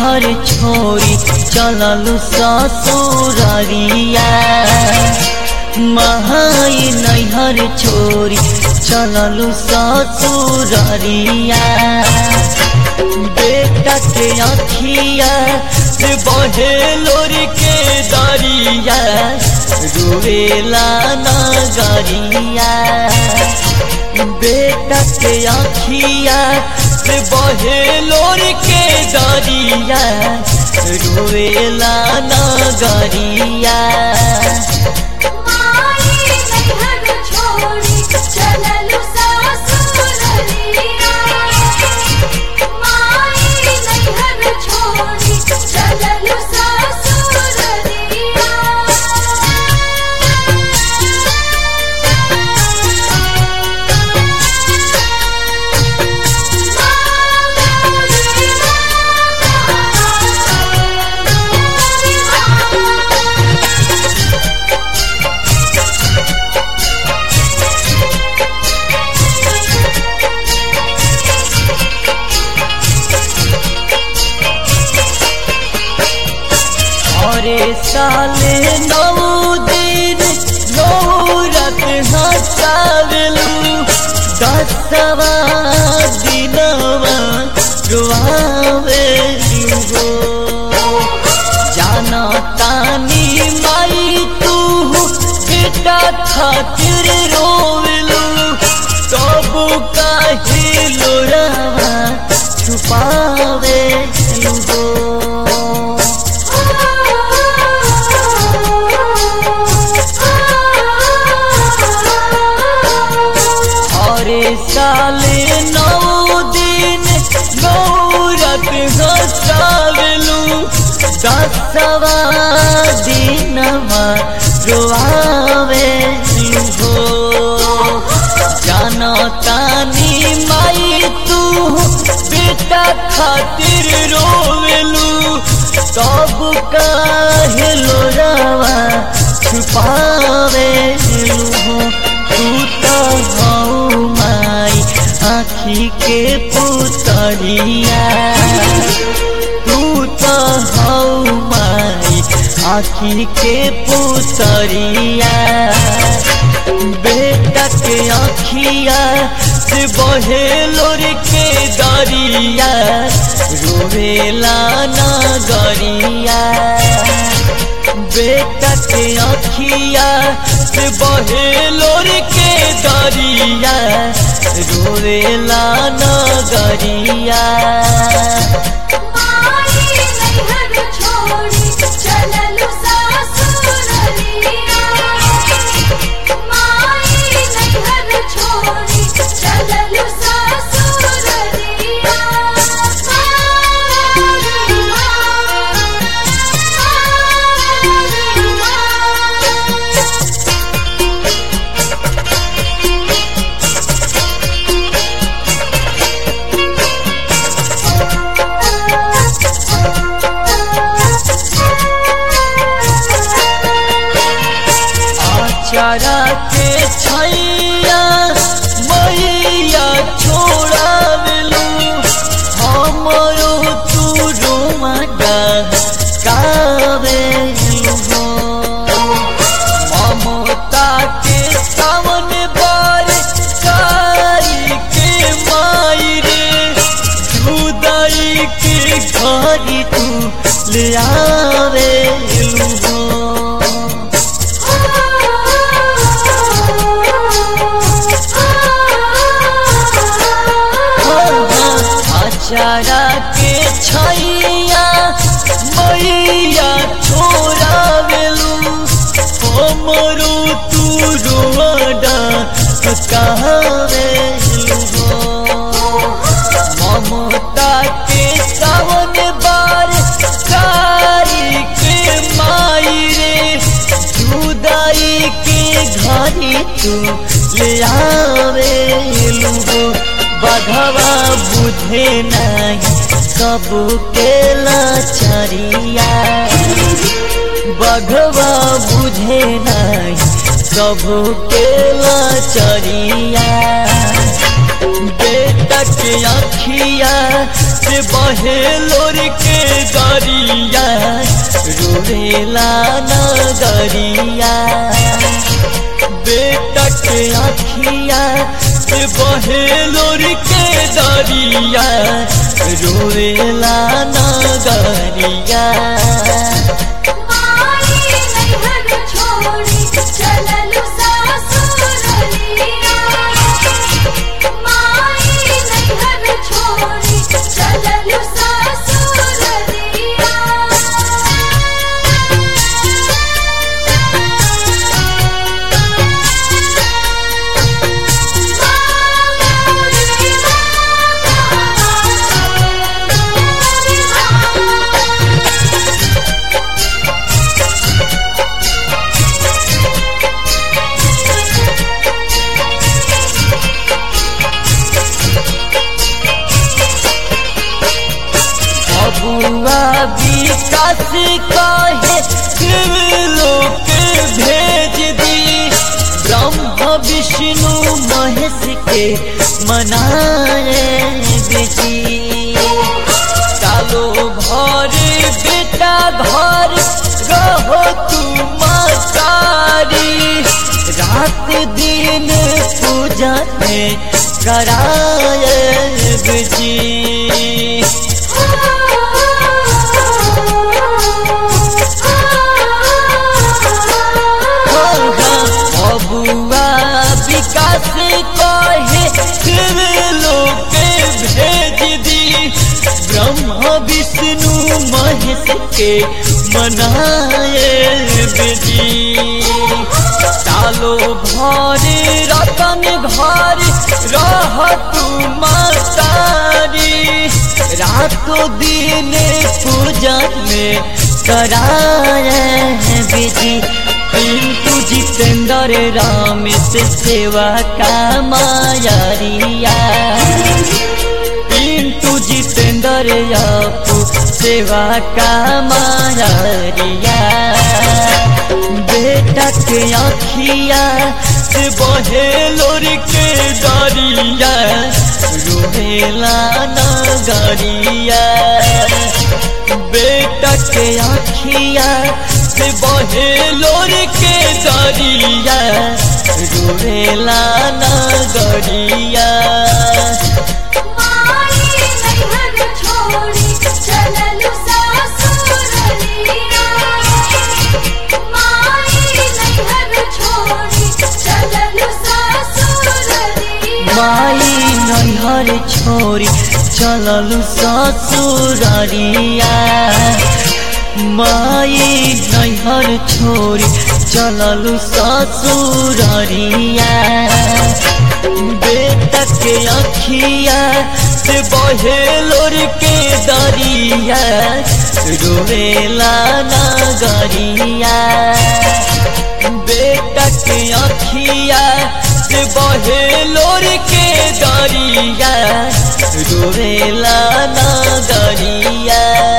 नैहर छोरी चललु ससुररिया महाई नैहर छोरी चललु ससुररिया बेटा के अखिया से बहे लोर के दरिया रुवेला नगरिया बेटा के अखिया से बहे लोर के दरिया रुवेला नगरिया माई नैहर छोड़ी चललु ससुररिया माई नैहर छोड़ी चललु ससुररिया अरे साले नौ दिन नौ रात हसावेलू दसवा दिनवा रुआवेलू हो जाना तानी माई तू बेटा खातिर रोवेलू सब काहे लोरावा छुपावेलू हो अरे साले नौ दिन नौ रात हसावेलू दसवा दिनवा रोआवेलू हो जाना तानी माई तू बेटा खातिर रोवेलू सब काहे लोरावा छुपावेलू हो तू तो हऊ माई आखी के पुतरिया तू तो हऊ माई आखी के पुतरिया बेटा के आखिया से बहे लोर के दरिया रोवेला नगरिया बेटा के अखिया से बहे लोर के दरिया रोवेला नगरिया माई नैहर छोड़ी चललु ससुररिया माई नैहर छोड़ी चललु ससुररिया आचारा के छैया मैया छोड़ा दिलू हमरो तू रोमा कावेलू हो ममता के सावन बार कारी के माई रे जुदाई के घरी तू ले आवेलू हो आचारा के छैया मैया छोड़ा बेलू हमरो तू रोडा कहवेलू हो ममता के सावन बार कारी के माई रे जुदाई के घरी तू ले आवेलू हो बघवा बुझे नहीं सब के लाचारिया बघवा बुझे नहीं सब के लाचारिया बेटा के अखिया से बहे लोर के गा रोवेला नगरिया बेटा के अखिया से बहे लोर के दरिया रोवेला नगरिया माई नैहर छोड़ी चललु सासुरलिया माई नैहर छोड़ी चललु सासुरलिया अबुआ विकास कहे लोक भेज दी ब्रह्म विष्णु महेश के मनाए बेटी सालो भर बेटा घर रहो तू मातारी रात दिन पूजा में कराए बेटी अबुआ विकास कहे शिव लोक भेज दी ब्रह्म विष्णु महेश के मनाए विधि सालो भर रतन घर रह तू मातारी रातों दिन पूजा में कराए विधि पिंटू जितेंद्र राम से सेवा का मायारिया पिंटू जितेंद्र आपू सेवा का मायारिया बेटा के आखिया से बहे लोर के दरिया रोहेला नगरिया बेटा के आखिया से बहे लोर के दरिया रोहेला नगरिया माई नैहर छोड़ी चललु सासुरलिया माई नैहर छोड़ी चललु सासुरलिया माई नैहर छोरी चललु ससुररिया माई नैहर छोरी चललु ससुररिया बेटा के अखिया से बहे लोर के दरिया रोवेला नगरिया बेटा के अखिया से बहे लोर के दरिया रोवेला नगरिया